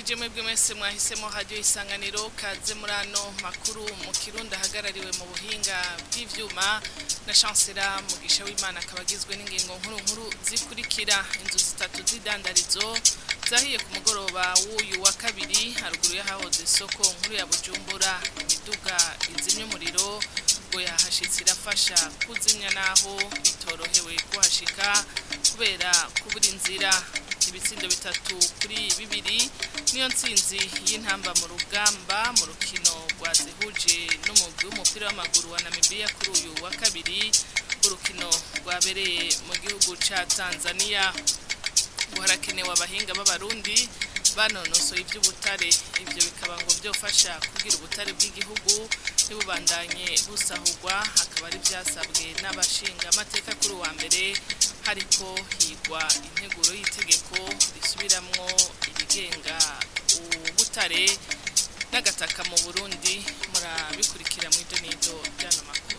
ndabaramukije mwebwe mwese mwahisemo radio isanganiro kaze muri ano makuru mu kirundi ahagarariwe mu buhinga bw'ivyuma na chancela mugisha w'imana akaba agizwe n'ingingo nkuru nkuru zikurikira inzu zitatu z'idandarizo zahiye ku mugoroba w'uyu wa kabiri haruguru y'ahahoze isoko nkuru ya bujumbura imiduga izimya umuriro ngo yahashitse irafasha kuzimya naho bitorohewe kuhashika kubera kubura inzira ibitsindo bitatu kuri bibiri niyo ntsinzi y'intamba mu rugamba mu rukino rwazihuje n'umugwi w'umupira w'amaguru wa Namibia kuri uyu wa kabiri urukino rwabereye mu gihugu ca Tanzania ngo harakenewe abahinga b'abarundi banonosoye iby'ubutare ibyo bikaba ngo byofasha kugira ubutare bw'igihugu ntibubandanye busahurwa hakaba ari byasabwe n'abashinga amateka kuri uwa mbere hariko higwa integuro y'itegeko risubiramwo irigenga ubutare n'agataka mu burundi murabikurikira mu idonido ry'ano makuru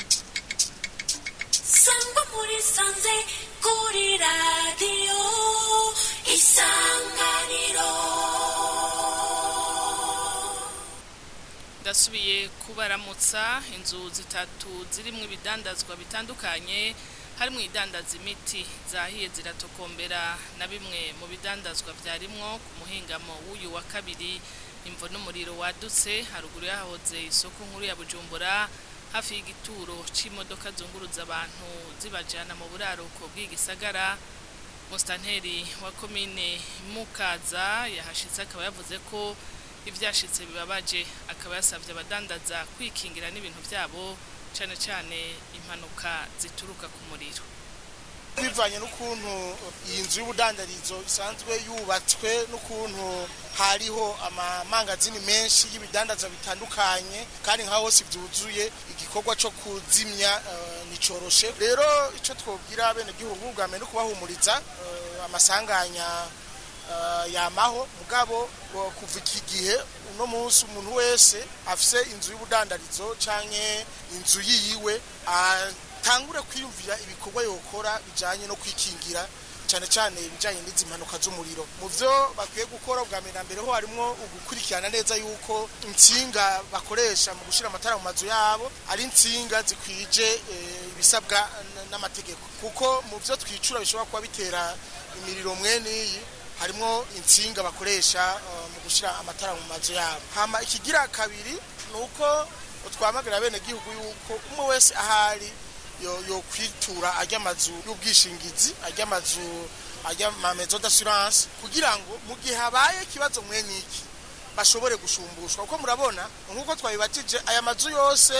sangwa muri sanze kuri radiyo isanganiro ndasubiye kubaramutsa inzu zitatu zirimwo ibidandazwa bitandukanye harimwo idandaza imiti zahiye ziratokombera na bimwe mu bidandazwa vyarimwo ku muhingamo w'uyu wa kabiri imvo n'umuriro wadutse haruguru yahoze isoko nkuru ya bujumbura hafi y'igituro c'imodoka zunguruza abantu zibajana mu buraruko bw'igisagara musitanteri wa komine mukaza yahashitse akaba yavuze ko ivyashitse bibabaje akaba yasavye abadandaza kwikingira n'ibintu vyabo cane cane impanuka zituruka ku muriro bivanye n'ukuntu iyi nzu y'ubudandarizo isanzwe yubatswe n'ukuntu hariho amamangazini menshi y'ibidandaza bitandukanye kandi nka hose byuzuye igikorwa cyo kuzimya uh, nicoroshe rero icyo twobwira bene gihugu bwa mbere no kubahumuriza uh, amasanganya uh, yamaho mugabo kuva iki gihe uno munsi umuntu wese afise inzu y'ubudandarizo canke inzu yiwe tangure kwiyumvira ibikorwa yokora bijanye no kwikingira cyane cyane ibijanye n'izi mpanuka z'umuriro mu byo bakwiye gukora bwa mbere na mbere ho harimo ugukurikirana neza yuko insinga bakoresha mu gushira amatara mu mazu yabo ari insinga zikwije ibisabwa n'amategeko kuko mu byo twicura bishobora kuba bitera imiriro mwene iyi harimo insinga bakoresha mu gushira amatara mu mazu yabo hama ikigira kabiri ni uko twamagarira bene gihugu yuko umwe wese ahari yo kwitura ajya amazu y'ubwishingizi ajya amazu ajya amamezo d'assurance kugira ngo mu gihe habaye ikibazo mwene iki bashobore gushumbushwa kuko murabona nk'uko twabibatije aya mazu yose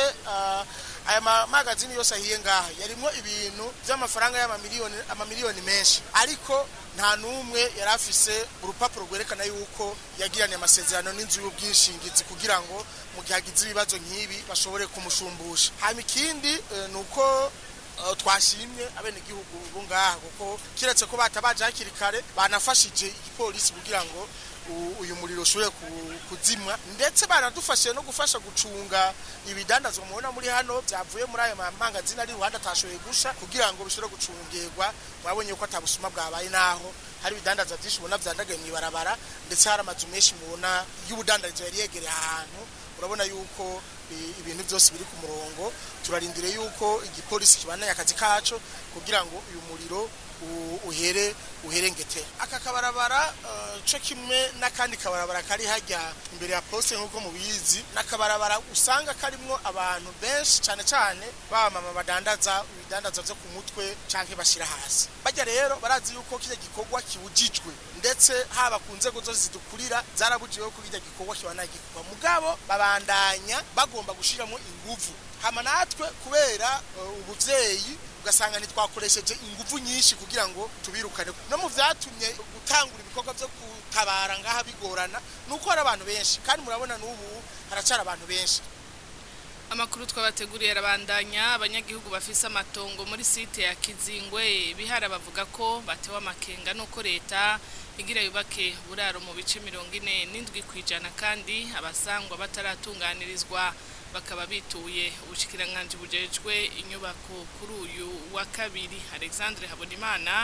aya magazini yose ahiye ngaha yarimo ibintu by'amafaranga y'amamiliyoni amamiliyoni menshi ariko nta n'umwe yari afise urupapuro rwerekana yuko yagiranye amasezerano n'inzu y'ubwishingizi kugira ngo mu gihe hagize ibibazo nk'ibi bashobore kumushumbusha hanyuma ikindi ni uko twashimye abenegihugu bo ngaha kuko kiretse ko batabaje hakiri kare banafashije igipolisi kugira ngo uyu muriro ushobore kuzimwa ndetse baradufashije no gufasha gucunga ibidandazwa mubona muri hano byavuye muri ayo mangazini ari iruhande atashoboye gusha kugira ngo bishobore gucungerwa mwabonye ko atabusuma bwabaye naho hari ibidandaza byinshi ubona vyandagaye mw'ibarabara ndetse hari amazu menshi mubona y'ubudandarizo yari yegereye ahantu urabona yuko ibintu byose biri ku murongo turarindire yuko igipolisi kibandanya akazi kaco kugira ngo uyu muriro uhere uherengete aka kabarabara co kimwe n'akandi kabarabara kari hajya imbere ya poste nk'uko mubizi n'akabarabara usanga karimwo abantu benshi cane cane bamama badandaza ibidandaza vyo ku mutwe canke bashira hasi bajya rero barazi yuko kirya gikorwa kiwujijwe ndetse haba ku nzego zose zidukurira zarabujiwe ko kirya gikorwa kibana gikorwa mugabo babandanya bagomba gushiramo inguvu hama natwe kubera ubuvyeyi ugasanga ntitwakoresheje ingufu nyinshi kugira ngo tubirukane no mu vyatumye gutangura ibikorwa vyo gutabara ngaha bigorana nuko hari abantu benshi kandi murabona n'ubu haracara abantu benshi amakuru twabateguriye arabandanya abanyagihugu bafise amatongo muri site ya Kizingwe bihara bavuga ko batewe amakenga nuko leta igira yubake buraro mu bice mirongo ine n'indwi kwijana kandi abasangwa bataratunganirizwa bakaba bituye ubushikiranganje bujejwe inyubako kuri uyu wa kabiri Alexandre Habonimana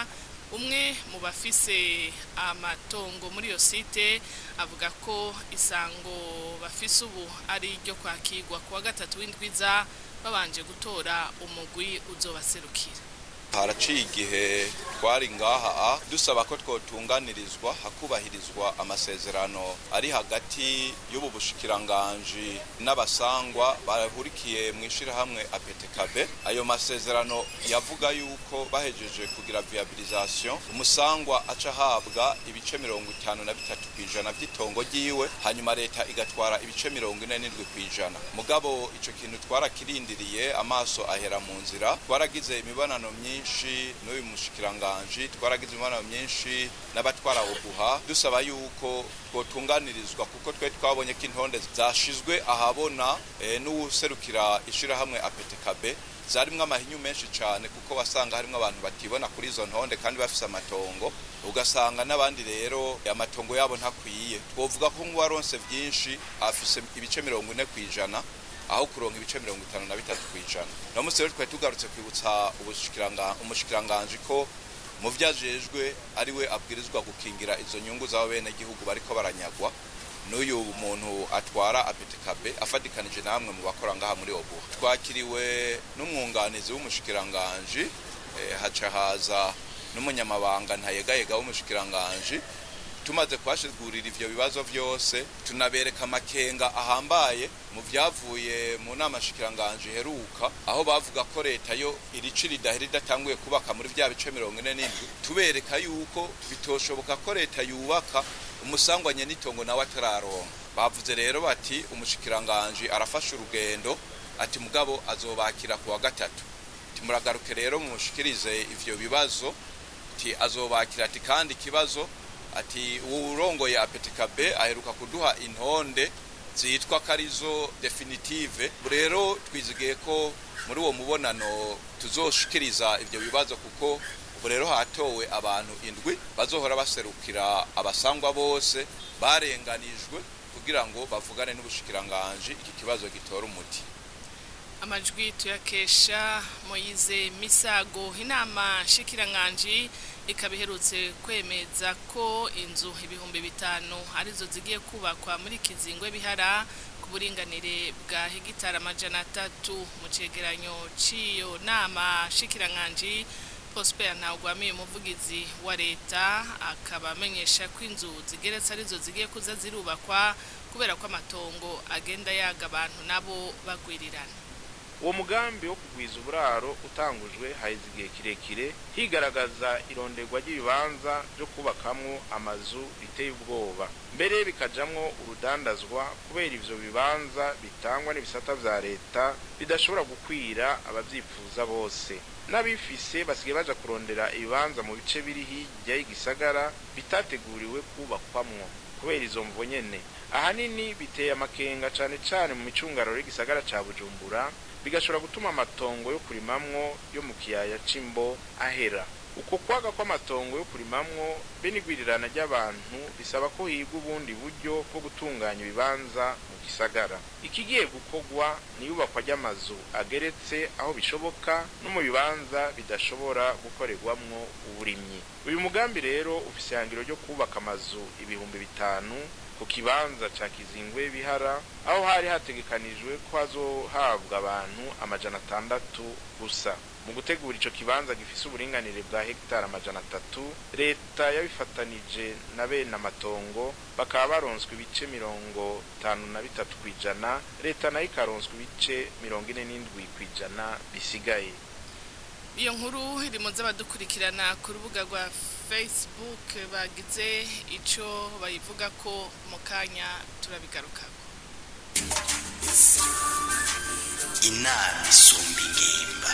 umwe mu bafise amatongo muri iyo site avuga ko isango bafise ubu ari iryo kwakirwa kuwa gatatu w'indwiza babanje gutora umugwi uzobaserukira haraciye igihe twari ngaha dusaba ko twotunganirizwa hakubahirizwa amasezerano ari hagati y'ubu bushikiranganji n'abasangwa bahurikiye mu ishirahamwe apetekabe ayo masezerano yavuga yuko bahejeje kugira viabilisation umusangwa aca ahabwa ibice mirongo itanu na bitatu kw'ijana vy'itongo ryiwe hanyuma leta igatwara ibice mirongo ine n'indwi kw'ijana mugabo ico kintu twarakirindiriye amaso ahera mu nzira twaragize imibonano myinshi myinshi n'uyu mushikiranganji twaragize imibonano myinshi n'abatwara uguha dusaba yuko twotunganirizwa kuko twe twabonye ko intonde zashizwe ahabona e, n'uwuserukira ishirahamwe apetekabe zarimwo amahinyu menshi cyane kuko wasanga harimo abantu batibona kuri izo ntonde kandi bafise amatongo ugasanga n'abandi rero amatongo yabo ntakwiye twovuga ko nk'uwaronse byinshi afise ibice mirongo ine ku ijana aho kuronka ibice mirongo itanu na bitatu ku ijana no munsi rero twari tugarutse kwibutsa umushikiranganji ko mu vyajejwe ari we abwirizwa gukingira izo nyungu z'abo bene gihugu bariko baranyagwa n'uyu muntu atwara apetekabe afatikanije namwe mu bakora ngaha muri obuha twakiriwe n'umwunganizi w'umushikiranganji eh, haca haza n'umunyamabanga ntayegayega w'umushikiranganji tumaze kuhashigurira ivyo bibazo vyose tunabereka amakenga ahambaye mu vyavuye mu nama shikiranganje heruka aho bavuga ko leta yo irici ridahera idatanguye kubaka muri vya bice mirongo ine n'indwi tubereka yuko bitoshoboka ko leta yubaka umusangwanye n'itongo nawe atararonka bavuze rero bati umushikiranganje arafashe urugendo ati mugabo azobakira kuwa gatatu timuragaruke rero mumushikirize ivyo bibazo ti azobakira ati kandi ikibazo ati urongoye apetikabe aheruka kuduha intonde zitwa karizo definitive rero twizigiye ko muri uwo mubonano tuzoshikiriza ivyo bibazo kuko ubu rero hatowe abantu indwi bazohora baserukira abasangwa bose barenganijwe kugira ngo bavugane n'ubushikiranganji iki kibazo gitora umuti amajwi tuyakesha moyize misago inama shikiranganji ikaba iherutse kwemeza ko inzu ibihumbi bitanu arizo zigiye kubakwa muri kizingwe bihara ku buringanire bwa hegitari amajana atatu mu cegeranyo c'iyo nama shikiranganji prosper ntawugwamiye umuvugizi wa leta akaba amenyesha ko inzu zigeretse arizo zigiye kuza zirubakwa kubera ko amatongo agenda yaga abantu nabo bagwirirana uwo mugambi wo kugwiza uburaro utangujwe haheze igihe kirekire higaragaza ironderwa ry'ibibanza byo kubakamwo amazu biteye ubwoba mbere bikajamwo urudandazwa kubera ivyo bibanza bitangwa n'ibisata vya leta bidashobora gukwira abavyifuza bose n'abifise basigaye baja kurondera ibibanza mu bice biri hirya y'igisagara bitateguriwe kubakwamwo kubera izo mvo nyene ahanini biteye amakenga cane cane mu micungararo y'igisagara ca bujumbura bigashobora gutuma amatongo yo kurimamwo yo mu kiyaya c'imbo ahera uko kwaga kw'amatongo yo kurimamwo be n'igwirirana ry'abantu bisaba ko higwa ubundi buryo bwo gutunganya ibibanza mu gisagara ikigiye gukorwa ni iyubakwa ry'amazu ageretse aho bishoboka no mu bibanza bidashobora gukorerwamwo uburimyi uyu mugambi rero ufise ihangiro ryo kubaka amazu ibihumbi bitanu ku kibanza ca kizingwe bihara aho hari hategekanijwe ko hazohabwa abantu amajana atandatu gusa mu gutegura ico kibanza gifise uburinganire bwa hegitari amajana atatu leta yabifatanije na bene amatongo bakaba baronswe ibice mirongo itanu na bitatu kw'ijana leta nayo ikaronswa ibice mirongo ine n'indwi kw'ijana bisigaye iyo nkuru iri mu z'abadukurikirana ku rubuga rwa facebook bagize icyo bayivuga ko mu kanya turabigarukako inama isumba ingimba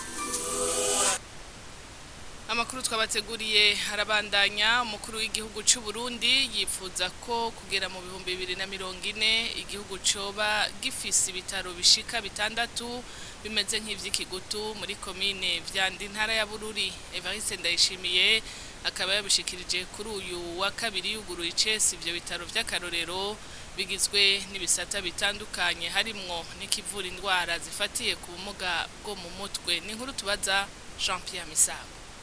amakuru twabateguriye harabandanya umukuru w'igihugu cy'u Burundi yifuza ko kugera mu bihumbi bibiri na mirongo ine igihugu coba gifise ibitaro bishika bitandatu bimeze nk'ivy'ikigutu muri komine vyanda intara ya Bururi Evariste Ndayishimiye akaba yabishikirije kuri uyu wa kabiri yuguruye icesi ivyo bitaro vy'akarorero bigizwe n'ibisata bitandukanye harimwo n'ikivura indwara zifatiye ku bumuga bwo mu mutwe ni inkuru tubaza Jean Pierre Misago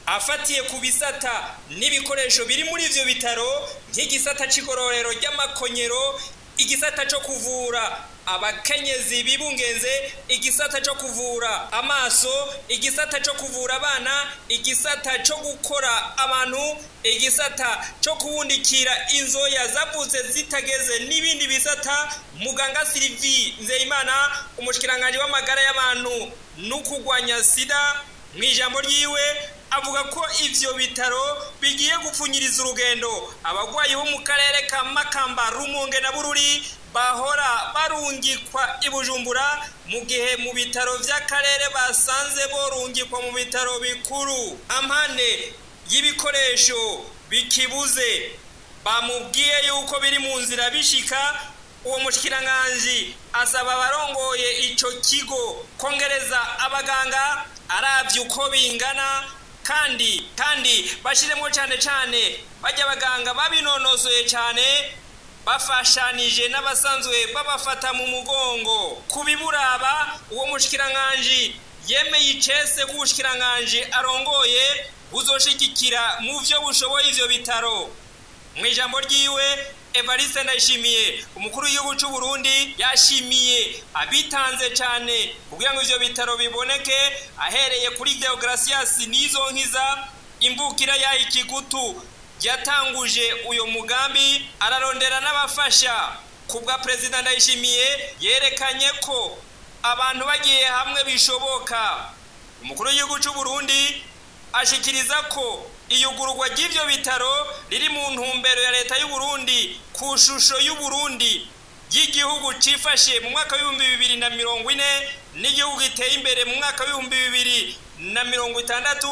afatiye ku bisata n'ibikoresho biri muri ivyo bitaro nk'igisata c'igororero ry'amakonyero igisata co kuvura abakenyezi bibungenze igisata co kuvura amaso igisata co kuvura abana igisata co gukora abantu igisata co kuwundikira inzoya zavutse zitageze n'ibindi bisata muganga Sylvie Nzeyimana umushikiranganje w'amagara y'abantu n'ukugwanya sida mu ijambo ryiwe avuga ko ivyo bitaro bigiye gupfunyiriza urugendo abagwayi bo mu karere ka Makamba Rumonge na Bururi bahora barungikwa i Bujumbura mu gihe mu bitaro vy'akarere basanze borungikwa mu bitaro bikuru ampande y'ibikoresho bikibuze bamubwiye yuko biri mu nzira bishika uwo mushikiranganji asaba abarongoye ico kigo kongereza abaganga aravye uko bingana kandi kandi bashiremo cyane cyane bajya abaganga babinonosoye cyane bafashanije n'abasanzwe babafata mu mugongo ku biburaba uwo mushikiranganji yemeye icese k'ubushikiranganji arongoye buzoshigikira mu byo bushoboye ivyo bitaro mu ijambo ryiwe Evariste Ndayishimiye umukuru w'igihugu cy'u Burundi yashimiye abitanze cyane kugira ngo ivyo bitaro biboneke ahereye kuri Deogracias nizo nkiza imvukira ya ikigutu yatanguje uyo mugambi ararondera n'abafasha kubwa President Ndayishimiye yerekanye ko abantu bagiye hamwe bishoboka umukuru w'igihugu cy'u Burundi ashikiriza ko iyugururwa ry'ivyo bitaro riri mu ntumbero ya leta y'u Burundi ku shusho y'u Burundi y'igihugu cifashe mu mwaka w'ibihumbi bibiri na mirongo ine n'igihugu giteye imbere mu mwaka w'ibihumbi bibiri na mirongo itandatu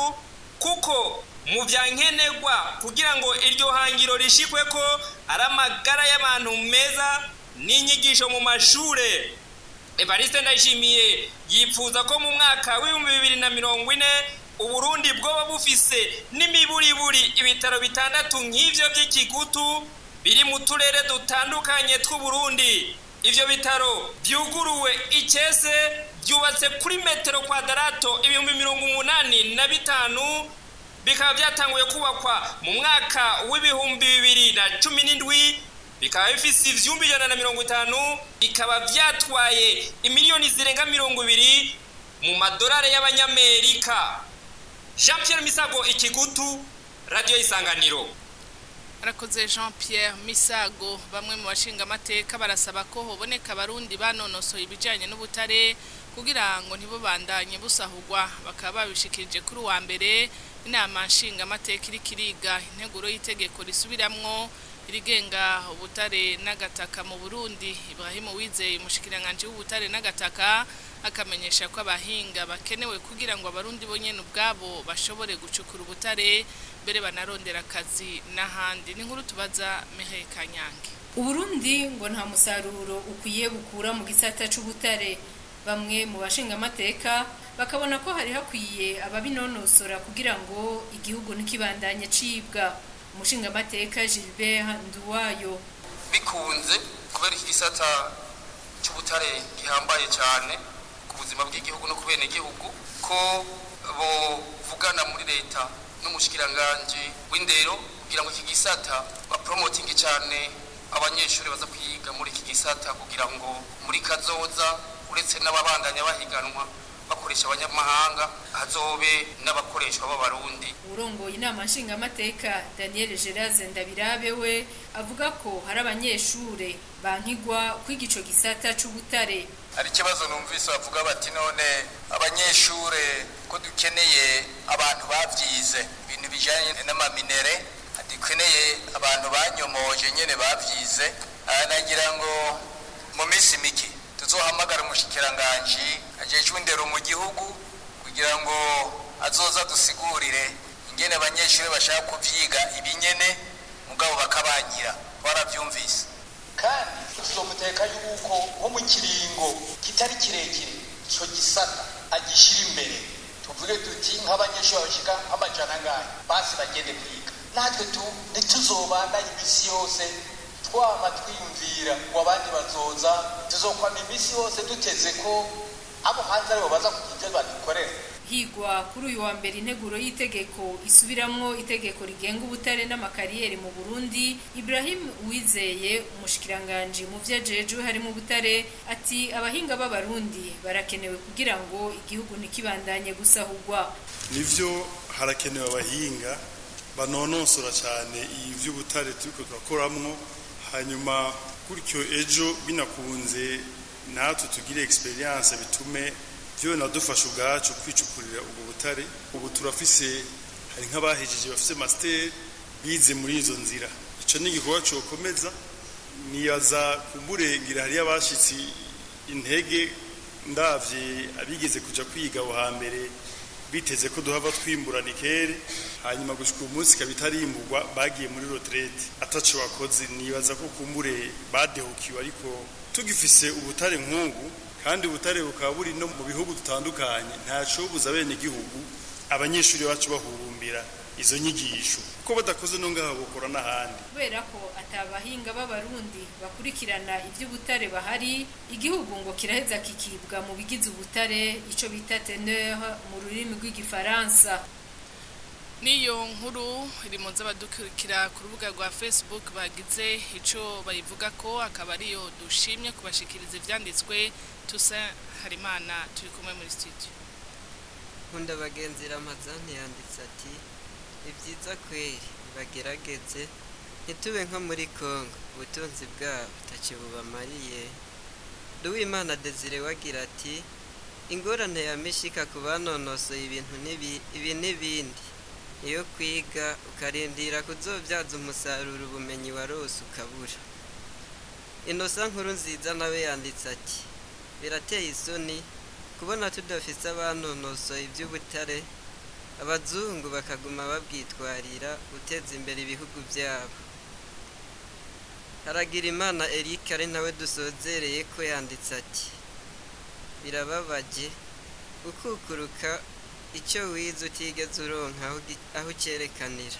kuko mu vya nkenerwa kugira ngo iryo hangiro rishikwe ko ari amagara y'abantu meza n'inyigisho mu mashure Evariste Ndayishimiye yipfuza ko mu mwaka w'ibihumbi bibiri na mirongo ine uburundi bwoba bufise n'imiburiburi ibitaro bitandatu nk'ivyo vy'ikigutu biri mu turere dutandukanye tw'uburundi ivyo bitaro vyuguruwe icese vyubatse kuri metero kwadarato ibihumbi mirongo umunani na bitanu bikaba vyatanguye kubakwa mu mwaka w'ibihumbi bibiri na cumi n'indwi bikaba bifise ivyumba ijana na mirongo itanu bikaba vyatwaye imiliyoni zirenga mirongo ibiri mu madolari y'abanyamerika jean pierre misago ikigutu radiyo isanganiro arakoze jean pierre misago bamwe mu bashingamateka barasaba ko hoboneka abarundi banonosoye ibijyanye n'ubutare kugira ngo ntibubandanye busahugwa bakaba babishikirije kuri uwa mbere inama nshingamateka iri kiriga integuro y'itegeko risubiramwo irigenga ubutare n'agataka mu burundi ibrahim wizeye umushikiranganji w'ubutare n'agataka akamenyesha ko abahinga bakenewe kugira ngo abarundi bonyene ubwabo bashobore gucukura ubutare mbere banarondera akazi n'ahandi n'inkuru tubaza mehe kanyange uburundi ngo nta musaruro ukwiye bukura mu gisata c'ubutare bamwe mu bashingamateka bakabona ko hari hakwiye ababinonosora kugira ngo igihugu ntikibandanye cibwa umushingamateka Gilbert Nduwayo bikunze kubera iki gisata cy'ubutare gihambaye cyane ku buzima bw'igihugu no ku bene igihugu ko bovugana muri leta n'umushikiranganji w'indero kugira ngo iki gisata bapromotinge cyane abanyeshuri baza kwiga muri iki gisata kugira ngo muri kazoza uretse n'ababandanya bahiganwa bakoresha abanyamahanga hazobe n'abakoreshwa b'abarundi urongoye inama nshingamateka daniel geraze ndabirabe we avuga ko hari abanyeshure bankigwa kwiga ico gisata c'ubutare hari ikibazo numvise bavuga bati none abanyeshure ko dukeneye abantu bavyize ibintu bijanye n'amaminere dukeneye abantu banyomoje nyene bavyize nagira ngo mu minsi mike tuzohamagara umushikiranganji ajejwe indero mu gihugu kugira ngo azoza dusigurire ingene abanyeshuri bashaka kuvyiga ibinyene mugabo bakabangira twaravyumvise kandi tuzomuteka yuko nko mu kiringo kitari kirekire ico gisata agishira imbere tuvuge tuti nk'abanyeshuri bashika nk'amajana angahe basi bagende kwiga natwe tu ntituzobandanye imisi yose twama twiyumvira ngo abandi bazoza tuzokwama iminsi yose duteze ko abo hanze aribo baza kugira ibyo badukorera higwa kuri uyu wa mbere integuro y'itegeko isubiramwo itegeko rigenga ubutare n'amakariyeri mu Burundi Ibrahim Uwizeye umushikiranganje mu vyajejwe harimo ubutare ati abahinga b'abarundi barakenewe kugira ngo igihugu ntikibandanye gusahurwa nivyo harakenewe abahinga banonosora cyane ivy'ubutare turiko turakoramwo hanyuma gutyo ejo binakunze natwe tugire experience bitume byo nadufasha ubwacu kwicukurira ubwo butare ubu turafise hari nk'abahejeje bafise master bize muri izo nzira ico ni igikorwa cokomeza niyaza kumurengera hariyo abashitsi intege ndavye abigeze kuja kwiga aho hambere biteze ko duhava twimburana ikere hanyuma gushika umunsi kabitarimburwa bagiye muri retraite ataco bakoze nibaza ko kumbure badehukiwe ariko tugifise ubutare nk'ubu kandi ubutare bukaba buri no mu bihugu dutandukanye ntaco buza bene igihugu abanyeshuri bacu bahurumbira izo nyigisho ko badakoze no ngaha bukora n'ahandi kubera ko atabahinga b'abarundi bakurikirana iby'ubutare bahari igihugu ngo kiraheza kikibwa mu bigize ubutare ico bita teneur mu rurimi rw'igifaransa niyo nkuru iri mu z'abadukurikira ku rubuga rwa facebook bagize icyo bayivuga ko akaba ariyo dushimye kubashikiriza ibyanditswe tusa harimana turi kumwe muri studio nkunda bagenzi ramazani yanditse ati ni byiza kweri bagerageze ntitube nko muri congo ubutunzi bwabo ntacyo bubamariye duwimana desire wagira ati ingorane ya mishika ku banonosoye ibintu ibi n'ibindi iyo kwiga ukarindira kuzobyaza umusaruro ubumenyi warose ukabura inosa nkuru nziza nawe yanditse ati birateye isoni kubona tudafise abanonosoye iby'ubutare abazungu bakaguma babwitwarira guteza imbere ibihugu byabo haragira imana eric ari nawe dusozereye ko yanditse ati birababaje gukukuruka icyo wize utigeze uronka aho ucyerekanira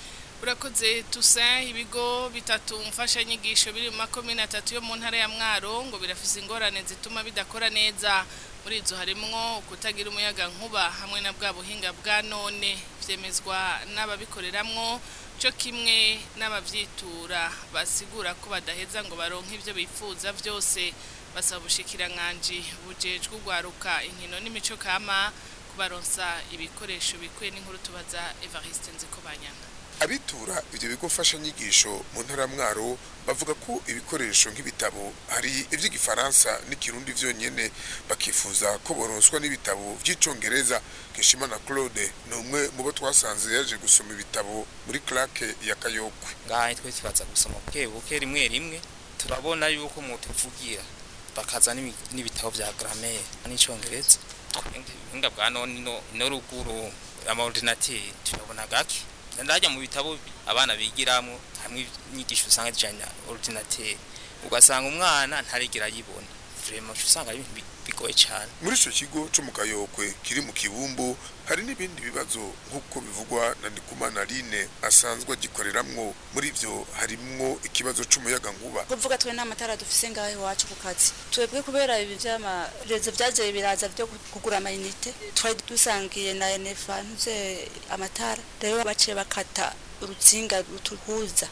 urakoze tusa ibigo bitatu mfashanyigisho biri mu makomine atatu yo mu ntara ya mwaro ngo birafise ingorane zituma bidakora neza muri izo harimwo kutagira umuyaga nkuba hamwe na bwa buhinga bwa none byemezwa n'ababikoreramwo cyo kimwe n'ababyitura basigura ko badaheza ngo baronke ibyo bifuza byose basaba ubushikirankanje bujejwe urwaruka inkino n'imico kama kubaronsa ibikoresho bikwiye n'inkuru tubaza Evariste Nzikobanyana abitura ibyo bigo mfashanyigisho mu ntara mwaro bavuga ko ibikoresho nk'ibitabo hari iby'igifaransa n'ikirundi byonyine bakifuza ko boronswa n'ibitabo by'icongereza keshimana claude ni umwe mu bo twasanze yaje gusoma ibitabo muri clake ya kayokwe ngaha twe tubaza gusoma buke buke rimwe rimwe turabona yuko mutuvugira bakaza n'ibitabo bya grammaire n'icongereza ubuhinga bwa none no ruguru amaordinateri turabona gake ndajya mu bitabo abana bigiramo hamwe inyigisho usanga zijyanye na ordinateri ugasanga umwana ntarigera ayibona vraiment usanga ari ibintu bigoye cyane muri icyo kigo cyo mu kayokwe kiri mu kibumbu hari n'ibindi bibazo nk'uko bivugwa na ndikumana line asanzwe agikoreramwo muri ibyo harimwo ikibazo c'umuyaga nkuba kuvuga twe nta matara dufise ngaho iwacu ku kazi twebwe kubera ibi vy'amarezo vyaje biraza vyo kugura amayinite twari dusangiye na enefa ntuze amatara rero baciye bakata urutsinga rutuhuza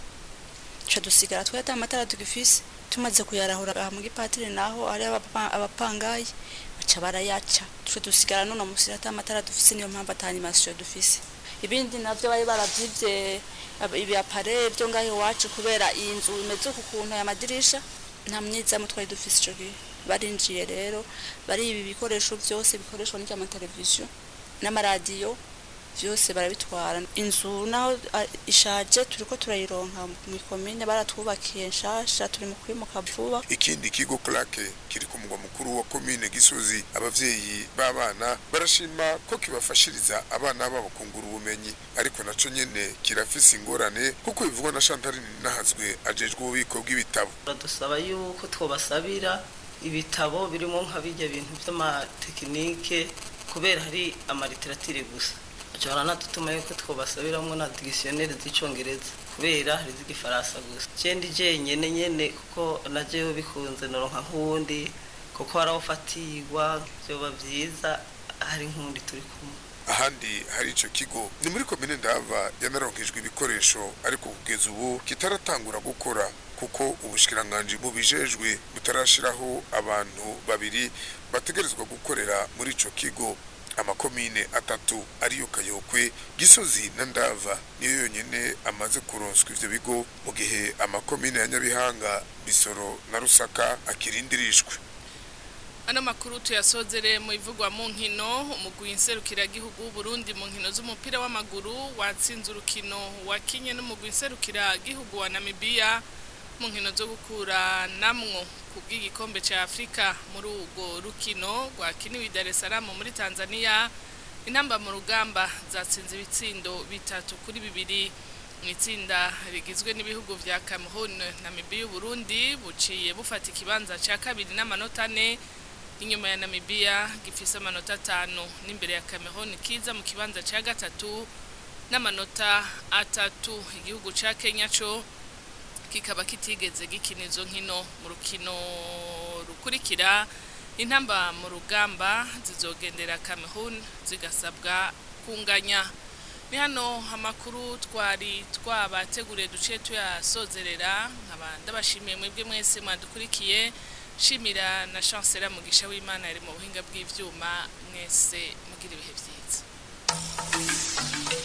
ca dusigara twe ata matara tugifise tumaze kuyarahura aha mu gipatiri naho ari abapangayi baca barayaca twe dusigara none musira ata matara dufise niyo mpamvu ata animation dufise ibindi navyo bari baravyivye ibiapare byo ngaho iwacu kubera iyi nzu imeze uku kuntu aya madirisha nta myizamu twari dufise ico gihe barinjiye rero bari ibi bikoresho vyose bikoreshwa n'amateleviziyo n'amaradiyo byose barabitwara inzu naho ishaje turiko turayironka mu komine baratwubakiye nshasha turi mu kwimuka vuba ikindi kigo clake kiri ku mugwa mukuru wa komine gisozi abavyeyi b'abana barashima ko kibafashiriza abana babo kungura ubumenyi ariko naco nyene kirafise ingorane kuko bivugwa na Chantal Nahazwe ajejwe ububiko bw'ibitabo badusaba yuko twobasabira ibitabo birimo nka bijya bintu by'amatekinike kubera hari amaliteratire gusa cyora natutuma yuko twobasabiramo na dictionnaire z'icongereza kubera hari z'igifaransa gusa cendi jenyene nyene kuko najewe bikunze noronka nk'uwundi kuko harafatirwa vyoba vyiza hari nk'undi turi kumwe ahandi hari ico kigo ni muri komine ndava yanaronkejwe ibikoresho ariko kugeza ubu kitaratangura gukora kuko ubushikiranganji bubijejwe butarashiraho abantu babiri bategerezwa gukorera muri ico kigo amakomine atatu ariyo kayokwe gisozi na ndava niyo yonyene amaze kuronswa ivyo bigo mu gihe amakomine ya nyabihanga bisoro na rusaka akirindirishwe Ano makuru tuyasozere mu ivugwa mu nkino umugwi nserukiragihugu w'Uburundi mu nkino z'umupira w'amaguru watsinze urukino wakinye n'umugwi nserukiragihugu wa Namibia mu nkino zo gukura namwo kubw'igikombe ca Afrika muri urwo rukino rwakiniwe i Dar es Salaam muri Tanzania intamba mu rugamba zatsinze ibitsindo bitatu kuri bibiri mu itsinda rigizwe n'ibihugu vya Cameroon Namibia Burundi buciye bufata ikibanza ca kabiri n'amanota ane inyuma ya Namibia gifise amanota atanu n'imbere ya Cameroon kiza mu kibanza ca gatatu n'amanota atatu igihugu ca Kenya co kikaba kitigeze gikina izo nkino mu rukino rukurikira intamba mu rugamba zizogendera Cameroon zigasabwa kunganya ni hano amakuru twari twabateguriye duce tuyasozerera nkaba ndabashimiye mwebwe mwese mwadukurikiye shimira na chancela mugisha w'imana yari mu buhinga bw'ivyuma mwese mugira ibihe byiza